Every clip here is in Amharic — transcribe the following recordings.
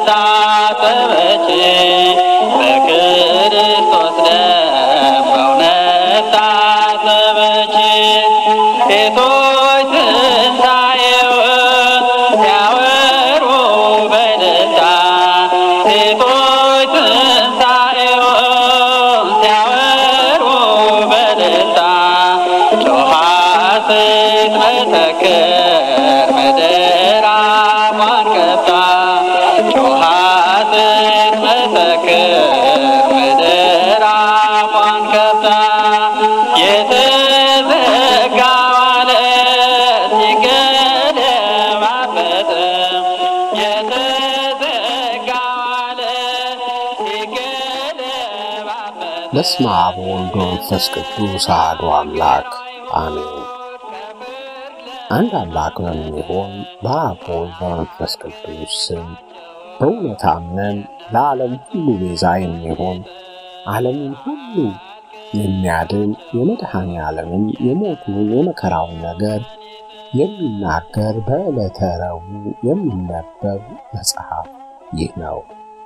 ታጠበች በክርስቶስ ደም በእውነት ታጠበች ሴቶች ትንሣኤውን ሲያወሩ በደስታ ሴቶች ትንሣኤውን ሲያወሩ በደስታ ጮኻ ስትመሰክር ምድር አፏን ከፍታ ጮኻ ስትመሰክር ምድር አፏን ከፍታ የተዘጋው ዓለት ሲገለባበጥ የተዘጋው ዓለት ሲገለባበጥ በስመ አብ ወወልድ ወመንፈስ ቅዱስ አሐዱ አምላክ አሜን። አንድ አምላክ በሚሆን በአብ ወልድ በመንፈስ ቅዱስ ስም በእውነት አምነን ለዓለም ሁሉ ቤዛ የሚሆን ዓለምን ሁሉ የሚያድን የመድኃኔ ዓለምን የሞቱን የመከራውን ነገር የሚናገር በዕለተ ረቡዕ የሚነበብ መጽሐፍ ይህ ነው።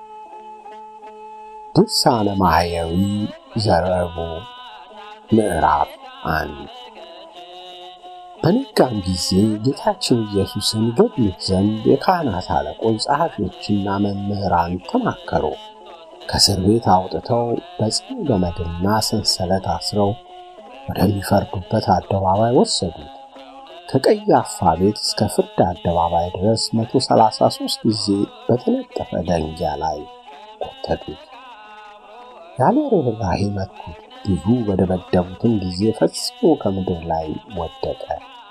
ድርሳነ ማሕየዊ ዘረቡዕ ምዕራፍ አንድ በነጋም ጊዜ ጌታችን ኢየሱስን ይገድሉት ዘንድ የካህናት አለቆች ጸሐፊዎችና መምህራን ተማከሩ። ከእስር ቤት አውጥተው በጽኑ ገመድና ሰንሰለት አስረው ወደሚፈርዱበት አደባባይ ወሰዱት። ከቀያፋ ቤት እስከ ፍርድ አደባባይ ድረስ 133 ጊዜ በተነጠፈ ደንጊያ ላይ ጎተቱት። ያለ ርኅራኄ መቱት። ብዙ በደበደቡትም ጊዜ ፈጽሞ ከምድር ላይ ወደቀ።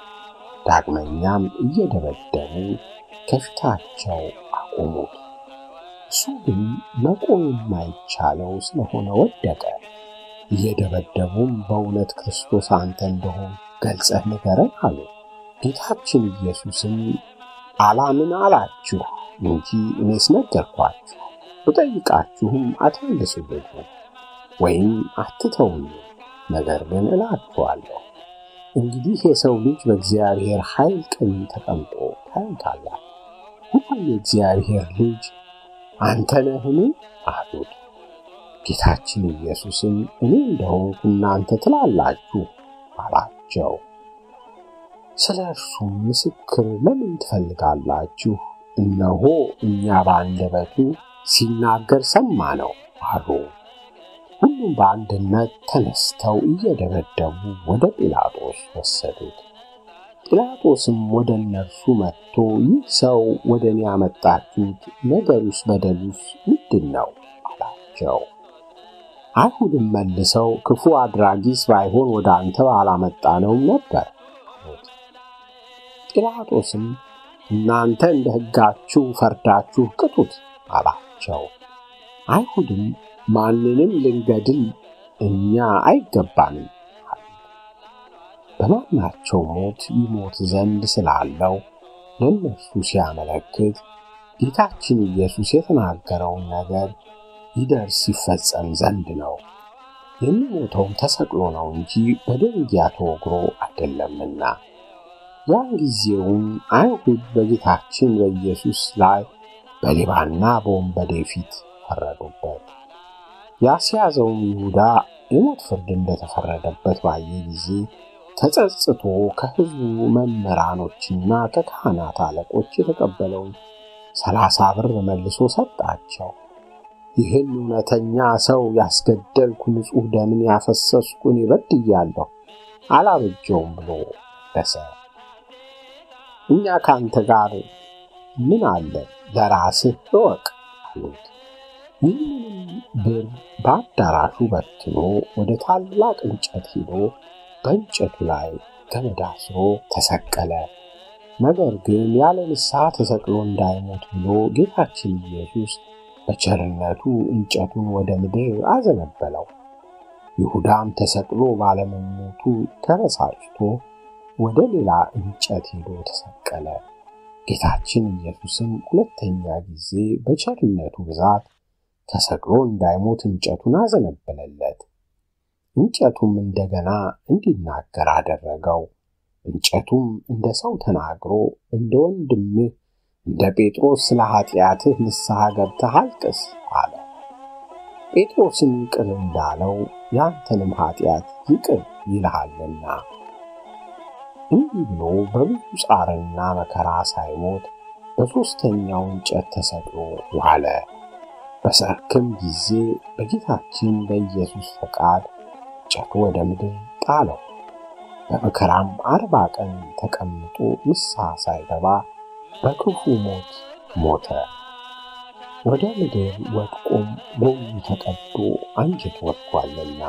ዳግመኛም እየደበደቡ ከፊታቸው አቆሙት። እሱ ግን መቆም የማይቻለው ስለሆነ ወደቀ። እየደበደቡም በእውነት ክርስቶስ አንተ እንደሆን ገልጸህ ንገረን አሉ። ጌታችን ኢየሱስም አላምን አላችሁ እንጂ እኔስ ነገርኳችሁ። ብጠይቃችሁም አትመልሱልኝም ወይም አትተውኝ። ነገር ግን እላችኋለሁ እንግዲህ የሰው ልጅ በእግዚአብሔር ኃይል ቀኝ ተቀምጦ ታዩታላችሁ። ሁሉም የእግዚአብሔር ልጅ አንተ ነህን አሉት። ጌታችን ኢየሱስም እኔ እንደሆንኩ እናንተ ትላላችሁ አላቸው። ስለ እርሱም ምስክር ለምን ትፈልጋላችሁ? እነሆ እኛ በአንደበቱ ሲናገር ሰማ ነው አሉ። ሁሉም በአንድነት ተነስተው እየደበደቡ ወደ ጲላጦስ ወሰዱት። ጲላጦስም ወደ እነርሱ መጥቶ ይህ ሰው ወደ እኔ ያመጣችሁት ነገሩስ በደሉስ ምንድን ነው አላቸው። አይሁድም መልሰው ክፉ አድራጊስ ባይሆን ወደ አንተ ባላመጣነውም ነበር አሉት። ጲላጦስም እናንተ እንደ ሕጋችሁ ፈርዳችሁ ቅጡት አላቸው። አይሁድም ማንንም ልንገድል እኛ አይገባንም አሉት። በማናቸው ሞት ይሞት ዘንድ ስላለው ለእነርሱ ሲያመለክት ጌታችን ኢየሱስ የተናገረውን ነገር ይደርስ ይፈጸም ዘንድ ነው። የሚሞተውም ተሰቅሎ ነው እንጂ በደንጊያ ተወግሮ አይደለምና። ያን ጊዜውም አይሁድ በጌታችን በኢየሱስ ላይ በሌባና በወንበዴ ፊት ፈረዱበት። ያስያዘውም ይሁዳ የሞት ፍርድ እንደተፈረደበት ባየ ጊዜ ተጸጽቶ ከሕዝቡ መምህራኖችና ከካህናት አለቆች የተቀበለውን ሰላሳ ብር መልሶ ሰጣቸው። ይህን እውነተኛ ሰው ያስገደልኩ ንጹሕ ደምን ያፈሰስኩ እኔ በድያለሁ፣ አላበጀውም ብሎ መለሰ። እኛ ከአንተ ጋር ምን አለ? ለራስህ እወቅ አሉት። ይህንንም ብር በአዳራሹ በትኖ ወደ ታላቅ እንጨት ሄዶ በእንጨቱ ላይ ገመድ አስሮ ተሰቀለ። ነገር ግን ያለ ንስሐ ተሰቅሎ እንዳይሞት ብሎ ጌታችን ኢየሱስ በቸርነቱ እንጨቱን ወደ ምድር አዘነበለው። ይሁዳም ተሰቅሎ ባለመሞቱ ተበሳጭቶ ወደ ሌላ እንጨት ሄዶ ተሰቀለ። ጌታችን ኢየሱስም ሁለተኛ ጊዜ በቸርነቱ ብዛት ተሰቅሎ እንዳይሞት እንጨቱን አዘነበለለት። እንጨቱም እንደገና እንዲናገር አደረገው። እንጨቱም እንደ ሰው ተናግሮ እንደ ወንድምህ እንደ ጴጥሮስ ስለ ኃጢአትህ ንስሐ ገብተህ አልቅስ አለ። ጴጥሮስን ይቅር እንዳለው ያንተንም ኃጢአት ይቅር ይልሃልና። እንዲህ ብሎ በብዙ ጻርና መከራ ሳይሞት በሦስተኛው እንጨት ተሰቅሎ ዋለ። በሰርክም ጊዜ በጌታችን በኢየሱስ ፈቃድ እንጨቱ ወደ ምድር ጣለው። በመከራም አርባ ቀን ተቀምጦ ንስሐ ሳይገባ በክፉ ሞት ሞተ። ወደ ምድር ወድቆም ጎኑ ተቀዶ አንጀት ወጥቷልና።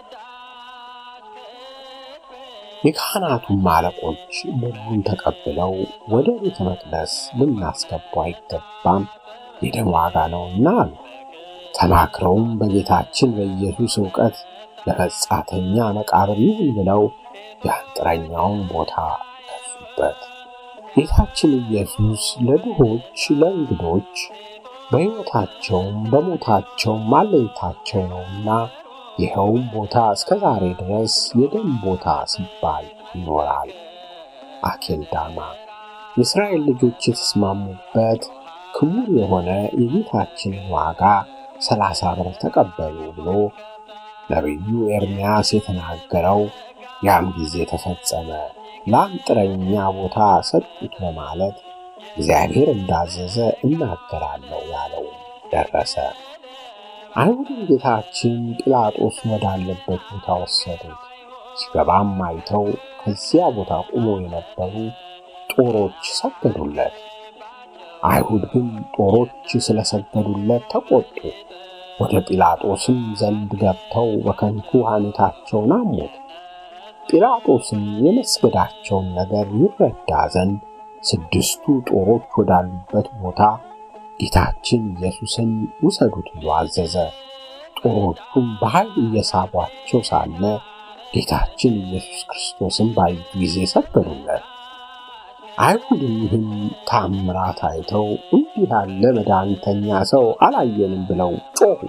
የካህናቱም አለቆች ብሩን ተቀብለው ወደ ቤተ መቅደስ ልናስገባው አይገባም፣ የደም ዋጋ ነውና አሉ። ተማክረውም በጌታችን በኢየሱስ ዕውቀት ለመጻተኛ መቃብር ይሁን ብለው የአንጥረኛውን ቦታ ገዙበት። ጌታችን ኢየሱስ ለድሆች ለእንግዶች በሕይወታቸውም በሞታቸውም አለኝታቸው ነውና ይኸውም ቦታ እስከ ዛሬ ድረስ የደም ቦታ ሲባል ይኖራል። አኬልዳማ የእስራኤል ልጆች የተስማሙበት ክቡር የሆነ የጌታችንን ዋጋ ሰላሳ ብር ተቀበሉ ብሎ ነቢዩ ኤርምያስ የተናገረው ያም ጊዜ ተፈጸመ። ለአንጥረኛ ቦታ ሰጡት በማለት እግዚአብሔር እንዳዘዘ እናገራለሁ ያለው ደረሰ። አይሁድም ጌታችን ጲላጦስ ወዳለበት ቦታ ወሰዱት። ሲገባም አይተው ከዚያ ቦታ ቆመው የነበሩ ጦሮች ሰገዱለት። አይሁድ ግን ጦሮች ስለሰገዱለት ተቆጡ። ወደ ጲላጦስም ዘንድ ገብተው በከንቱ ሐሜታቸውን አሙት። ጲላጦስም የመስገዳቸውን ነገር ይረዳ ዘንድ ስድስቱ ጦሮች ወዳሉበት ቦታ ጌታችን ኢየሱስን ውሰዱት ብሎ አዘዘ። ጦሮቹም በኃይል እየሳቧቸው ሳለ ጌታችን ኢየሱስ ክርስቶስን ባዩት ጊዜ ሰገዱለት። አይሁድም ይህን ታምራት አይተው እንዲህ ያለ መድኃኒተኛ ሰው አላየንም ብለው ጮኹ።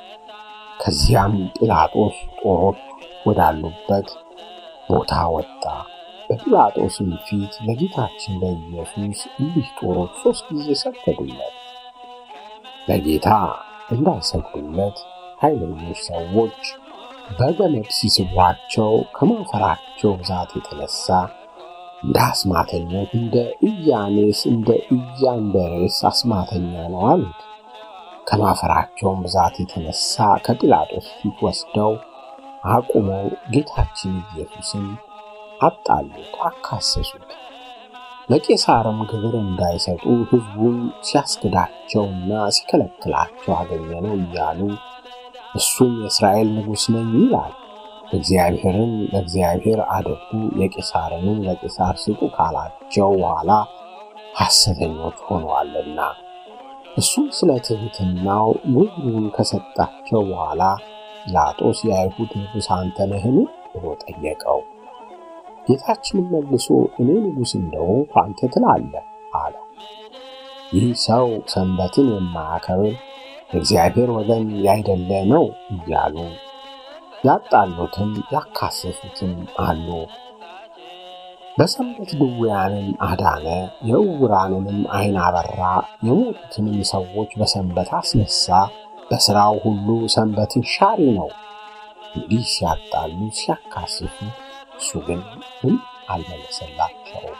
ከዚያም ጲላጦስ ጦሮች ወዳሉበት ቦታ ወጣ። በጲላጦስም ፊት ለጌታችን ለኢየሱስ እሊህ ጦሮች ሦስት ጊዜ ሰገዱለት። ለጌታ እንዳይሰግዱለት ኃይለኞች ሰዎች በገመድ ሲስቧቸው ከማፈራቸው ብዛት የተነሳ እንደ አስማተኞች እንደ ኢያኔስ እንደ ኢያንበሬስ አስማተኛ ነው አሉት። ከማፈራቸውን ብዛት የተነሳ ከጲላጦስ ፊት ወስደው አቁመው ጌታችን ኢየሱስን አጣሉት፣ አካሰሱት። ለቄሳርም ግብር እንዳይሰጡ ሕዝቡን ሲያስክዳቸውና ሲከለክላቸው አገኘነው እያሉ እሱም የእስራኤል ንጉሥ ነኝ ይላል። እግዚአብሔርን ለእግዚአብሔር አድርጉ የቄሳርንም ለቄሳር ስጡ ካላቸው በኋላ ሐሰተኞች ሆነዋልና እሱም ስለ ትሕትናው ግብሩን ከሰጣቸው በኋላ ጲላጦስ የአይሁድ ንጉሥ አንተ ነህን ብሎ ጠየቀው። ጌታችንም መልሶ እኔ ንጉሥ እንደሆንኩ አንተ ትላለህ አለው። ይህ ሰው ሰንበትን የማያከብር የእግዚአብሔር ወገን ያይደለ ነው እያሉ ያጣሉትም ያካሰሱትም አሉ። በሰንበት ድውያንን አዳነ፣ የዕውራንንም ዓይን አበራ፣ የሞቱትንም ሰዎች በሰንበት አስነሳ። በሥራው ሁሉ ሰንበትን ሻሪ ነው። እንዲህ ሲያጣሉ ሲያካስሱ፣ እሱ ግን ምን አልመለሰላቸውም።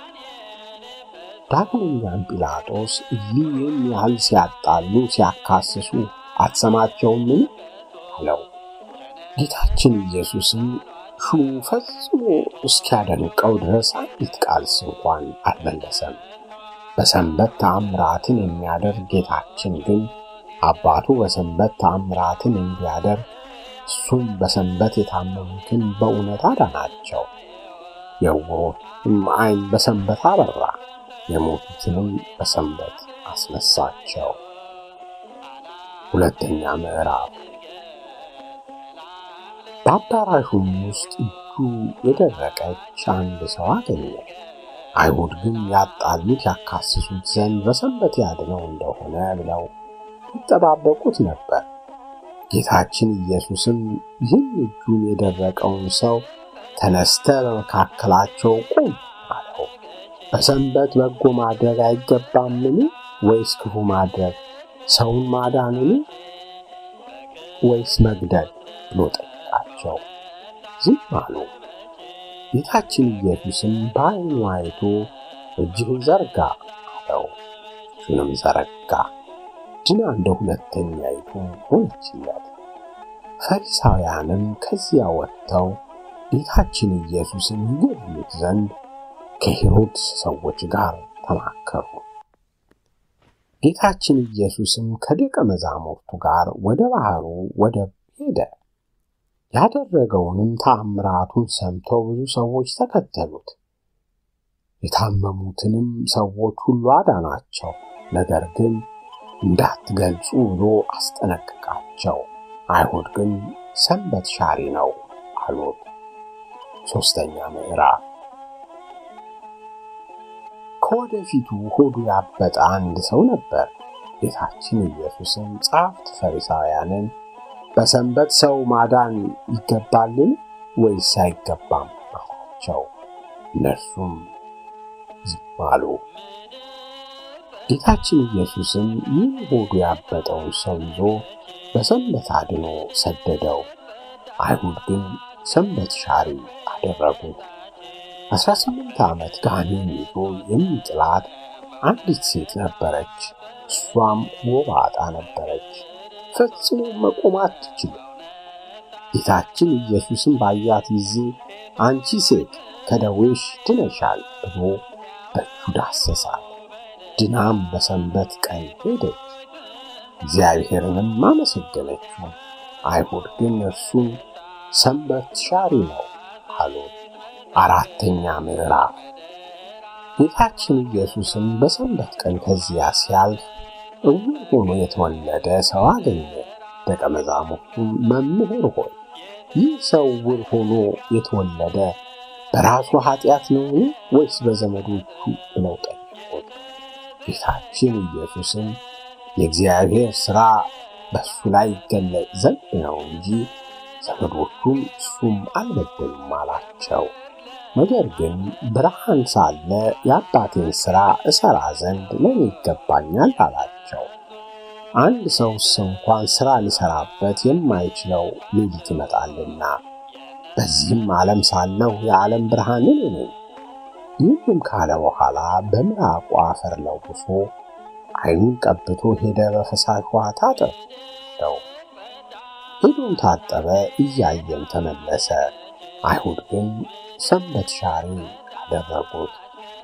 ዳግመኛም ጲላጦስ እሊህን ያህል ሲያጣሉ ሲያካስሱ አትሰማቸውምን? አለው። ጌታችን ኢየሱስም ሹሙ ፈጽሞ እስኪያደንቀው ድረስ አንዲት ቃልስ እንኳን አልመለሰም። በሰንበት ተአምራትን የሚያደርግ ጌታችን ግን አባቱ በሰንበት ተአምራትን እንዲያደርግ እሱም በሰንበት የታመሙትን በእውነት አዳናቸው። የዕውሮችም ዓይን በሰንበት አበራ፣ የሞቱትንም በሰንበት አስነሳቸው። ሁለተኛ ምዕራፍ በአዳራሹም ውስጥ እጁ የደረቀች አንድ ሰው አገኘ። አይሁድ ግን ያጣሉት ያካስሱት ዘንድ በሰንበት ያድነው እንደሆነ ብለው ይጠባበቁት ነበር። ጌታችን ኢየሱስም ይህን እጁን የደረቀውን ሰው ተነስተ በመካከላቸው ቁም አለው። በሰንበት በጎ ማድረግ አይገባምን? ወይስ ክፉ ማድረግ? ሰውን ማዳንን ወይስ መግደል ብሎ ጠየቃቸው። ዝም አሉ። ጌታችን ኢየሱስም በዓይኑ አይቶ እጅህን ዘርጋ አለው። እጁንም ዘረጋ፣ ድና እንደ ሁለተኛይቱ ሆነችለት። ፈሪሳውያንም ከዚያ ወጥተው ጌታችን ኢየሱስን ይገድሉት ዘንድ ከሄሮድስ ሰዎች ጋር ተማከሩ። ጌታችን ኢየሱስም ከደቀ መዛሙርቱ ጋር ወደ ባህሩ ወደብ ሄደ። ያደረገውንም ተአምራቱን ሰምተው ብዙ ሰዎች ተከተሉት። የታመሙትንም ሰዎች ሁሉ አዳናቸው። ነገር ግን እንዳትገልጹ ብሎ አስጠነቅቃቸው። አይሁድ ግን ሰንበት ሻሪ ነው አሉት። ሦስተኛ ምዕራፍ ከወደፊቱ ሆዱ ያበጠ አንድ ሰው ነበር። ጌታችን ኢየሱስም ጸሐፍት ፈሪሳውያንን በሰንበት ሰው ማዳን ይገባልን ወይስ አይገባም አላቸው። እነርሱም ዝም አሉ። ጌታችን ኢየሱስም ይህ ሆዱ ያበጠውን ሰው ይዞ በሰንበት አድኖ ሰደደው። አይሁድ ግን ሰንበት ሻሪ አደረጉት። አስራ ስምንት ዓመት ጋኔን ይዞ የሚጥላት አንዲት ሴት ነበረች። እሷም ጎባጣ ነበረች፣ ፈጽሞ መቆም አትችልም። ጌታችን ኢየሱስም ባያት ጊዜ አንቺ ሴት ከደዌሽ ድነሻል ብሎ በእጁ ዳሰሳት። ድናም በሰንበት ቀን ሄደች፣ እግዚአብሔርንም አመሰገነችው። አይሁድ ግን እርሱን ሰንበት ሻሪ ነው አሉት። አራተኛ ምዕራፍ ጌታችን ኢየሱስም በሰንበት ቀን ከዚያ ሲያልፍ እውር ሆኖ የተወለደ ሰው አገኘ። ደቀ መዛሙርቱም መምህር ሆይ ይህ ሰው እውር ሆኖ የተወለደ በራሱ ኃጢአት ነውን ወይስ በዘመዶቹ ብለው ጠየቁት። ጌታችን ኢየሱስም የእግዚአብሔር ሥራ በእሱ ላይ ይገለጥ ዘንድ ነው እንጂ ዘመዶቹም እሱም አልበደሉም አላቸው። ነገር ግን ብርሃን ሳለ የአባቴን ሥራ እሠራ ዘንድ ለእኔ ይገባኛል አላቸው። አንድ ሰውስ እንኳን ሥራ ሊሠራበት የማይችለው ሌሊት ይመጣልና፣ በዚህም ዓለም ሳለሁ የዓለም ብርሃን እኔ ነኝ። ይህንም ካለ በኋላ በምራቁ አፈር ለውሶ ዓይኑን ቀብቶ ሄደ። በፈሳሽ ውሃ ታጠበው። ሄዶም ታጠበ፣ እያየም ተመለሰ። አይሁድ ግን ሰንበት ሻሪ አደረጉት።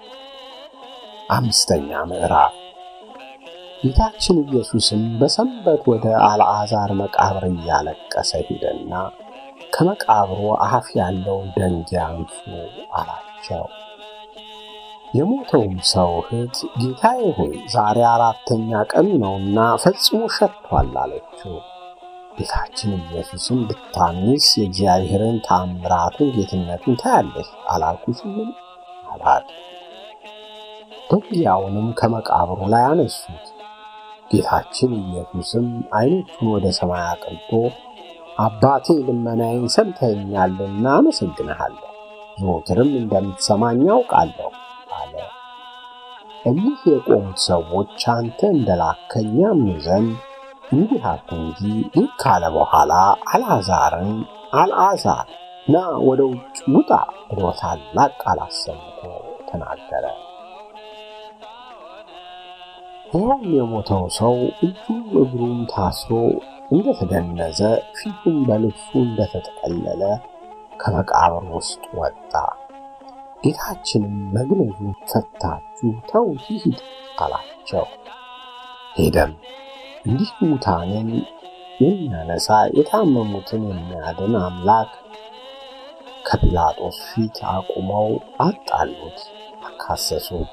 አምስተኛ ምዕራፍ ጌታችን ኢየሱስም በሰንበት ወደ አልዓዛር መቃብር እያለቀሰ ሄደና ከመቃብሩ አፍ ያለውን ደንጊያ አንሱ አላቸው። የሞተውም ሰው እህት ጌታዬ ሆይ ዛሬ አራተኛ ቀን ነውና ፈጽሞ ሸጥቷል አለችው። ጌታችን ኢየሱስም ብታምኚስ የእግዚአብሔርን ታምራቱን ጌትነቱን ታያለሽ አላልኩሽምን? አላት። ደንጊያውንም ከመቃብሩ ላይ አነሱት። ጌታችን ኢየሱስም ዓይኖቹን ወደ ሰማይ አቅንቶ አባቴ ልመናዬን ሰምተኸኛልና አመሰግንሃለሁ፣ ዘወትርም እንደምትሰማኝ አውቃለሁ አለ። እኒህ የቆሙት ሰዎች አንተ እንደላከኝ ያምኑ ዘንድ እንዲህ አልኩ እንጂ ይህ ካለ በኋላ አልዓዛርን አልዓዛር ና ወደ ውጭ ውጣ ብሎ ታላቅ ቃል አሰምቶ ተናገረ። ይኸውም የሞተው ሰው እጁም እግሩም ታስሮ እንደተገነዘ ፊቱም በልብሱ እንደተጠቀለለ ከመቃብር ውስጥ ወጣ። ጌታችንም መግነዙን ፈታችሁ ተውት ይሂድ አላቸው። ሄደም እንዲህ ሙታንን የሚያነሳ የታመሙትን የሚያድን አምላክ ከጲላጦስ ፊት አቁመው አጣሉት፣ አካሰሱት።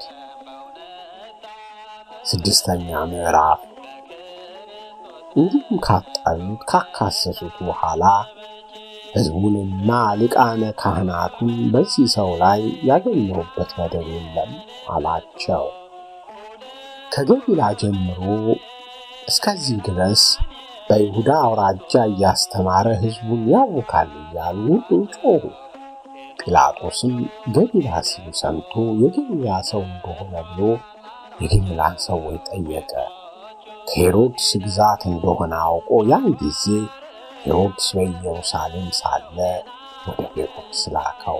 ስድስተኛ ምዕራፍ እንዲሁም ካጣሉት ካካሰሱት በኋላ ሕዝቡንና ሊቃነ ካህናቱን በዚህ ሰው ላይ ያገኘሁበት በደል የለም አላቸው። ከገሊላ ጀምሮ እስከዚህ ድረስ በይሁዳ አውራጃ እያስተማረ ሕዝቡን ያውካል እያሉ ሁሉ ጮኹ። ጲላጦስም ገሊላ ሲሉ ሰምቶ የገሊላ ሰው እንደሆነ ብሎ የገሊላን ሰዎች ጠየቀ። ከሄሮድስ ግዛት እንደሆነ አውቆ ያን ጊዜ ሄሮድስ በኢየሩሳሌም ሳለ ወደ ሄሮድስ ላከው።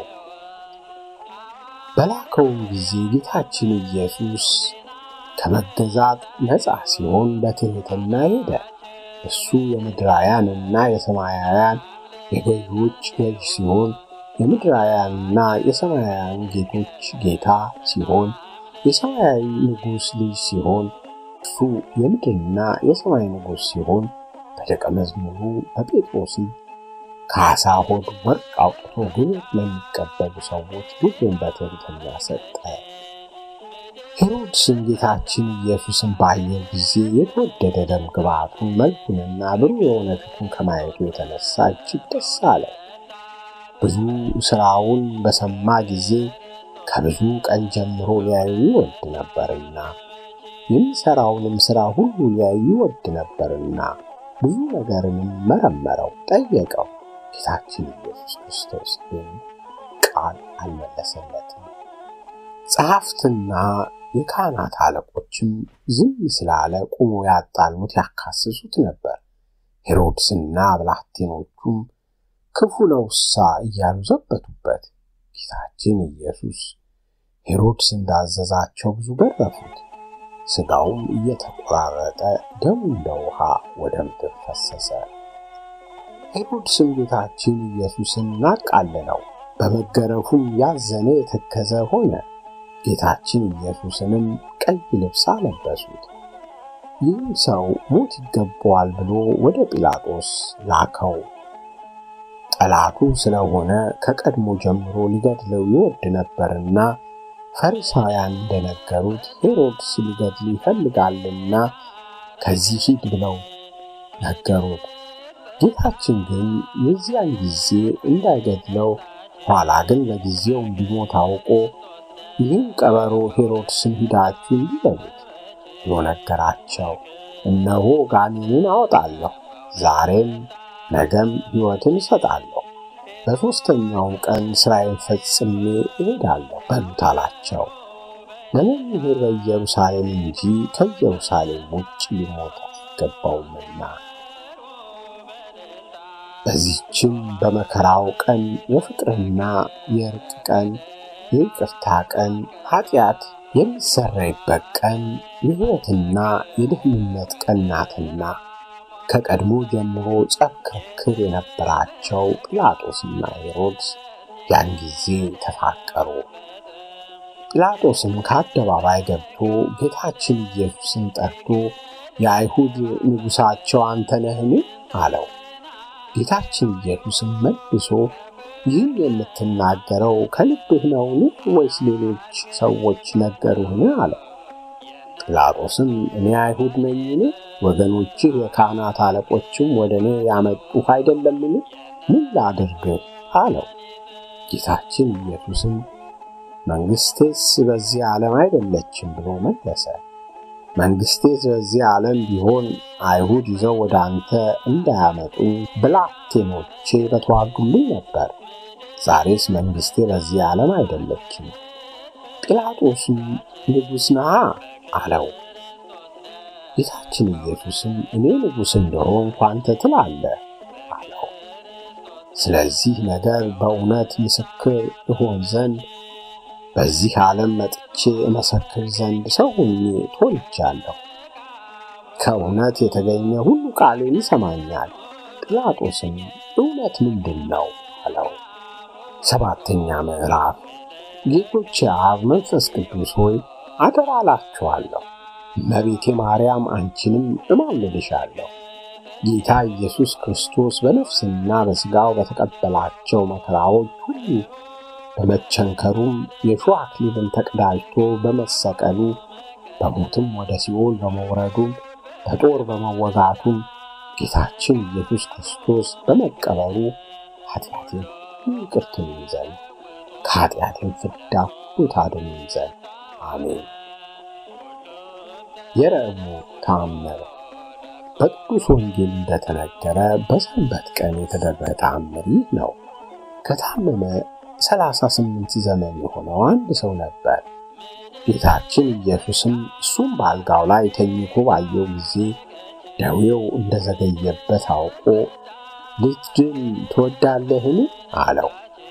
በላከውም ጊዜ ጌታችን ኢየሱስ ከመገዛት ነፃ ሲሆን በትሕትና ሄደ። እሱ የምድራውያንና የሰማያውያን የገዢዎች ገዥ ሲሆን የምድራውያንና የሰማያውያን ጌቶች ጌታ ሲሆን የሰማያዊ ንጉሥ ልጅ ሲሆን እርሱ የምድርና የሰማይ ንጉሥ ሲሆን በደቀ መዝሙሩ በጴጥሮስ ከዓሣ ሆድ ወርቅ አውጥቶ ግብር ለሚቀበሉ ሰዎች ግብርን በትሕትና ሰጠ። ሄሮድስም ጌታችን ኢየሱስን ባየው ጊዜ የተወደደ ደም ግባቱን መልኩንና ብሩህ የሆነ ፊቱን ከማየቱ የተነሳ እጅግ ደስ አለው። ብዙ ሥራውን በሰማ ጊዜ ከብዙ ቀን ጀምሮ ሊያዩ ይወድ ነበርና የሚሠራውንም ሥራ ሁሉ ሊያዩ ይወድ ነበርና ብዙ ነገርንም መረመረው፣ ጠየቀው። ጌታችን ኢየሱስ ክርስቶስ ግን ቃል አልመለሰለትም። ጸሐፍትና የካህናት አለቆችም ዝም ስላለ ቁሞ ያጣሉት ያካስሱት ነበር። ሄሮድስና ብላቴኖቹም ክፉ ነውሳ እያሉ ዘበቱበት። ጌታችን ኢየሱስ ሄሮድስ እንዳዘዛቸው ብዙ ገረፉት። ሥጋውም እየተቆራረጠ ደሙ እንደ ውሃ ወደ ምድር ፈሰሰ። ሄሮድስም ጌታችን ኢየሱስን ናቃለለው፣ በመገረፉም ያዘነ የተከዘ ሆነ። ጌታችን ኢየሱስንም ቀይ ልብስ አለበሱት። ይህም ሰው ሞት ይገባዋል ብሎ ወደ ጲላጦስ ላከው። ጠላቱ ስለሆነ ከቀድሞ ጀምሮ ሊገድለው ይወድ ነበርና ፈሪሳውያን እንደነገሩት ሄሮድስ ሊገድል ይፈልጋልና ከዚህ ሂድ ብለው ነገሩት። ጌታችን ግን የዚያን ጊዜ እንዳይገድለው ኋላ ግን ለጊዜው እንዲሞት አውቆ ይህን ቀበሮ ሄሮድስን ሂዳችሁ እንዲህ በሉት ብሎ ነገራቸው። እነሆ ጋኔንን አወጣለሁ፣ ዛሬም ነገም ሕይወትን እሰጣለሁ፣ በሦስተኛውም ቀን ሥራዬን ፈጽሜ እሄዳለሁ በሉት አላቸው። ለመምህር በኢየሩሳሌም እንጂ ከኢየሩሳሌም ውጭ ሊሞት አይገባውምና። በዚህችም በመከራው ቀን የፍቅርና የእርቅ ቀን የይቅርታ ቀን ኃጢአት የሚሰረይበት ቀን የሕይወትና የደህንነት ቀን ናትና ከቀድሞ ጀምሮ ጸብ ክርክር የነበራቸው ጲላጦስና ሄሮድስ ያን ጊዜ ተፋቀሩ። ጲላጦስም ከአደባባይ ገብቶ ጌታችን ኢየሱስን ጠርቶ የአይሁድ ንጉሣቸው አንተ ነህን? አለው። ጌታችን ኢየሱስም መልሶ ይህን የምትናገረው ከልብህ ነውን? ወይስ ሌሎች ሰዎች ነገሩህን? አለው። ጲላጦስም እኔ አይሁድ ነኝን? ወገኖችህ የካህናት አለቆችም ወደ እኔ ያመጡህ አይደለምን? ምን ላድርግህ? አለው። ጌታችን ኢየሱስም መንግሥቴስ በዚህ ዓለም አይደለችም ብሎ መለሰ። መንግሥቴስ በዚህ ዓለም ቢሆን አይሁድ ይዘው ወደ አንተ እንዳያመጡኝ ብላቴኖቼ በተዋጉልኝ ነበር። ዛሬስ መንግሥቴ በዚህ ዓለም አይደለችም። ጲላጦስም ንጉሥ ነሃ አለው። ጌታችን ኢየሱስም እኔ ንጉሥ እንደሆንኩ አንተ ትላለህ አለው። ስለዚህ ነገር በእውነት ምስክር እሆን ዘንድ በዚህ ዓለም መጥቼ እመሰክር ዘንድ ሰው ሆኜ ተወልጃለሁ። ከእውነት የተገኘ ሁሉ ቃሌን ይሰማኛል። ጲላጦስም እውነት ምንድን ነው አለው። ሰባተኛ ምዕራፍ ጌቶቼ አብ መንፈስ ቅዱስ ሆይ አደራ እላችኋለሁ፣ እመቤቴ ማርያም አንቺንም እማልድሻለሁ። ጌታ ኢየሱስ ክርስቶስ በነፍስና በሥጋው በተቀበላቸው መከራዎች ሁሉ በመቸንከሩም የሾህ አክሊልን ተቀዳጅቶ በመሰቀሉ በሞትም ወደ ሲኦል በመውረዱም በጦር በመወጋቱም ጌታችን ኢየሱስ ክርስቶስ በመቀበሩ ኃጢአቴን ይቅር ትሉኝ ዘንድ ከኃጢአቴን ፍዳ ሁሉ ታድኑኝ ዘንድ አሜን። የረቡዕ ተአምር በቅዱስ ወንጌል እንደተነገረ በሰንበት ቀን የተደረገ ተአምር ይህ ነው። ከታመመ ሰላሳ ስምንት ዘመን የሆነው አንድ ሰው ነበር። ጌታችን ኢየሱስም እሱም በአልጋው ላይ ተኝቶ ባየው ጊዜ ደዌው እንደዘገየበት አውቆ ልትድን ትወዳለህን? አለው።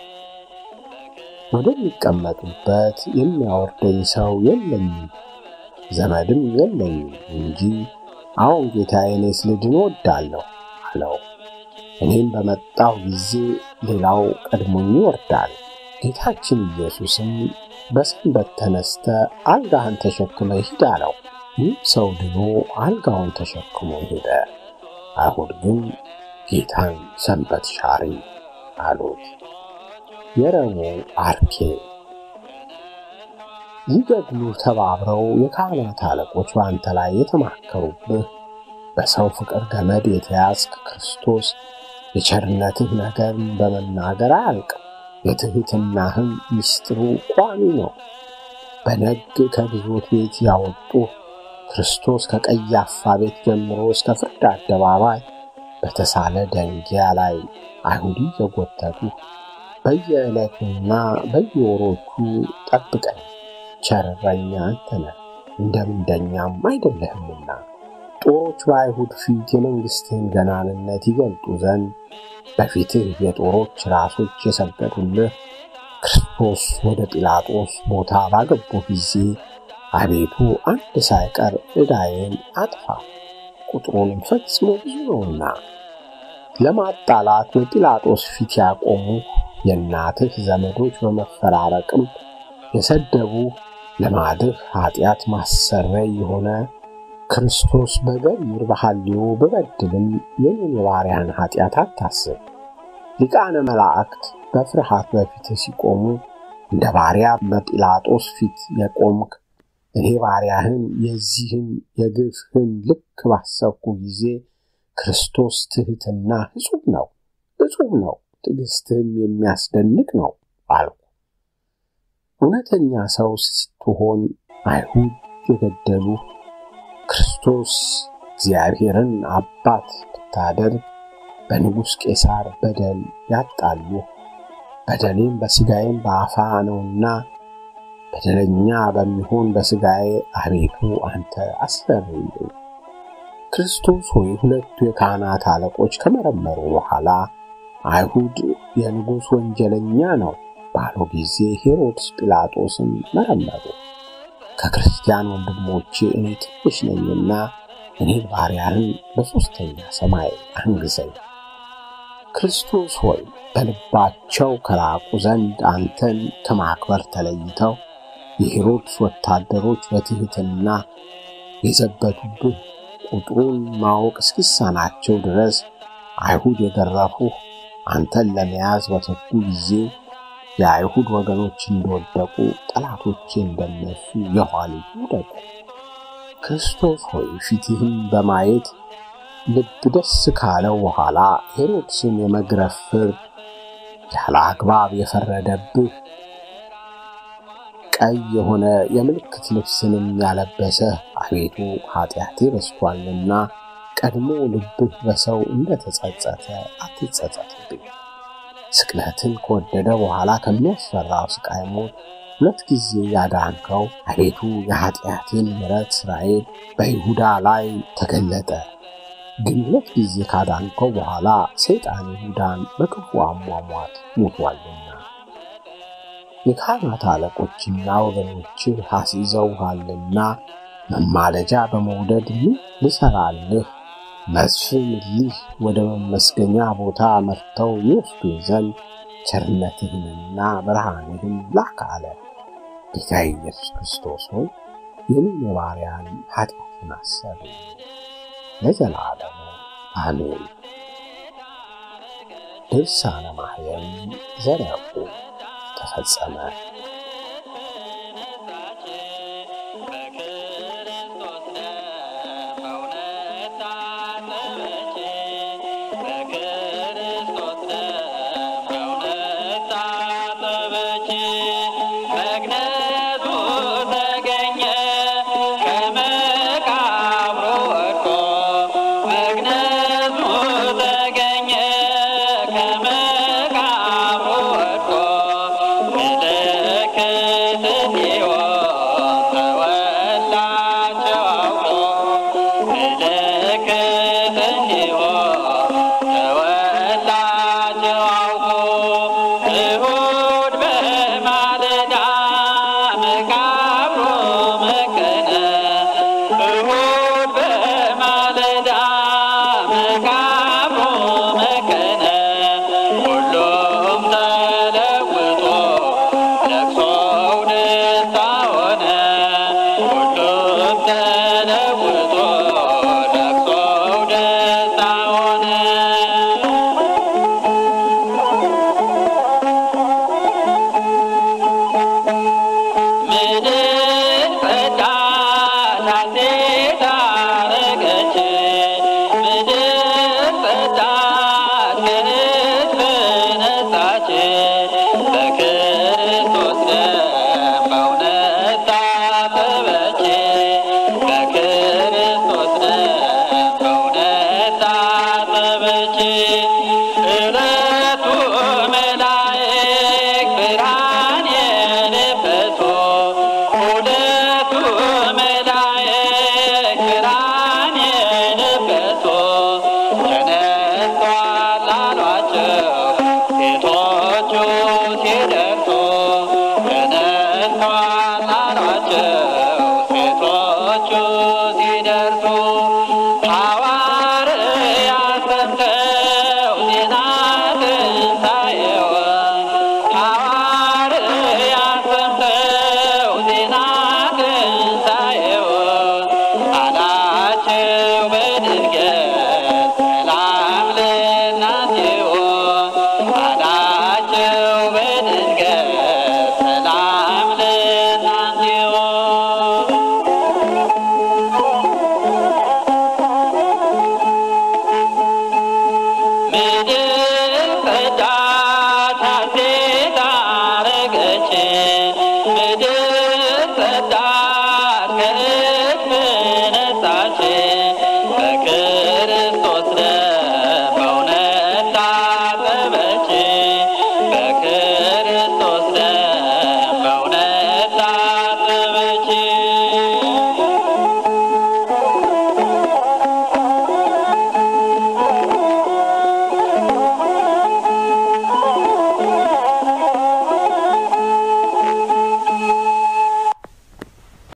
ወደሚቀመጡበት የሚያወርደኝ ሰው የለኝም፣ ዘመድም የለኝም እንጂ አሁን ጌታዬ፣ እኔስ ልድን እወዳለሁ አለው። እኔም በመጣሁ ጊዜ ሌላው ቀድሞኝ ይወርዳል። ጌታችን ኢየሱስም በሰንበት ተነስተ አልጋህን ተሸክመ ሂድ አለው። ይህ ሰው ድኖ አልጋውን ተሸክሞ ሄደ። አይሁድ ግን ጌታን ሰንበት ሻሪ አሉት። የረቡዕ አርኬ ሊገድሉ ተባብረው የካህናት አለቆች በአንተ ላይ የተማከሩብህ በሰው ፍቅር ገመድ የተያዝክ ክርስቶስ የቸርነትህ ነገርን በመናገር አያልቅም። የትሕትናህም ምስጢሩ ቋሚ ነው። በነግ ከግዞት ቤት ያወጡ ክርስቶስ ከቀያፋ ቤት ጀምሮ እስከ ፍርድ አደባባይ በተሳለ ደንጊያ ላይ አይሁድ እየጎተቱ በየዕለቱና በየወሮቹ ጠብቀኝ፣ ቸር እረኛ አንተ ነህ፣ እንደ ምንደኛም አይደለህምና ጦሮች በአይሁድ ፊት የመንግሥትህን ገናንነት ይገልጡ ዘንድ በፊትህ የጦሮች ራሶች የሰገዱልህ ክርስቶስ ወደ ጲላጦስ ቦታ ባገቡ ጊዜ አቤቱ አንድ ሳይቀር ዕዳዬን አጥፋ፣ ቁጥሩንም ፈጽሞ ብዙ ነውና። ለማጣላት በጲላጦስ ፊት ያቆሙ የእናትህ ዘመዶች በመፈራረቅም የሰደቡ ልማድህ ኃጢአት ማሰረይ የሆነ ክርስቶስ በገቢር በሐልዮ በበድልም የኔን የባሪያን ኃጢአት አታስብ። ሊቃነ መላእክት በፍርሃት በፊትህ ሲቆሙ እንደ ባሪያ በጲላጦስ ፊት የቆምክ እኔ ባሪያህን የዚህን የግፍህን ልክ ባሰብኩ ጊዜ ክርስቶስ ትሕትና እጹብ ነው እጹብ ነው፣ ትዕግሥትህም የሚያስደንቅ ነው አልኩ። እውነተኛ ሰው ስትሆን አይሁድ የገደሉ ክርስቶስ እግዚአብሔርን አባት ብታደርግ በንጉሥ ቄሳር በደል ያጣሉ። በደሌም በሥጋዬም በአፋ ነውና በደለኛ በሚሆን በሥጋዬ አቤቱ አንተ አስፈርልኝ። ክርስቶስ ሆይ ሁለቱ የካህናት አለቆች ከመረመሩ በኋላ አይሁድ የንጉሥ ወንጀለኛ ነው ባለው ጊዜ ሄሮድስ ጲላጦስን መረመሩ። ከክርስቲያን ወንድሞቼ እኔ ትንሽ ነኝና እኔን ባሪያህን በሦስተኛ ሰማይ አንግዘኝ። ክርስቶስ ሆይ በልባቸው ከራቁ ዘንድ አንተን ከማክበር ተለይተው የሄሮድስ ወታደሮች በትሕትና የዘበቱብህ ቁጥሩን ማወቅ እስኪሳናቸው ድረስ አይሁድ የገረፉህ አንተን ለመያዝ በተጉ ጊዜ የአይሁድ ወገኖች እንደወደቁ ጠላቶቼ እንደነሱ የኋሊቱ ውደቁ። ክርስቶስ ሆይ ፊትህን በማየት ልብ ደስ ካለው በኋላ ሄሮድስን የመግረፍ ፍርድ ያለ አግባብ የፈረደብህ ቀይ የሆነ የምልክት ልብስንም ያለበሰ አቤቱ ኃጢአቴ በስቷልና ቀድሞ ልብህ በሰው እንደተጸጸተ አትጸጸትብኝ። ስቅለትን ከወደደ በኋላ ከሚያስፈራው ስቃይ ሞት ሁለት ጊዜ ያዳንከው አቤቱ የኃጢአቴን ምሕረት እስራኤል በይሁዳ ላይ ተገለጠ። ግን ሁለት ጊዜ ካዳንከው በኋላ ሰይጣን ይሁዳን በክፉ አሟሟት ሞቷልና የካህናት አለቆችና ወገኖችህ አስይዘውሃልና መማለጃ በመውደድ ምን ልሰራልህ? መስፍን እሊህ ወደ መመስገኛ ቦታ መርተው ይወስዱ ዘንድ ቸርነትህንና ብርሃንህን ላክ አለ። ጌታ ኢየሱስ ክርስቶስ ሆይ የኔን የባሪያን ኃጢአትን አሰብ ለዘላለሙ አሜን። ድርሳነ ማርያም ዘረቁ ተፈጸመ። ከመቃብሩ ወድቆ ጌታችን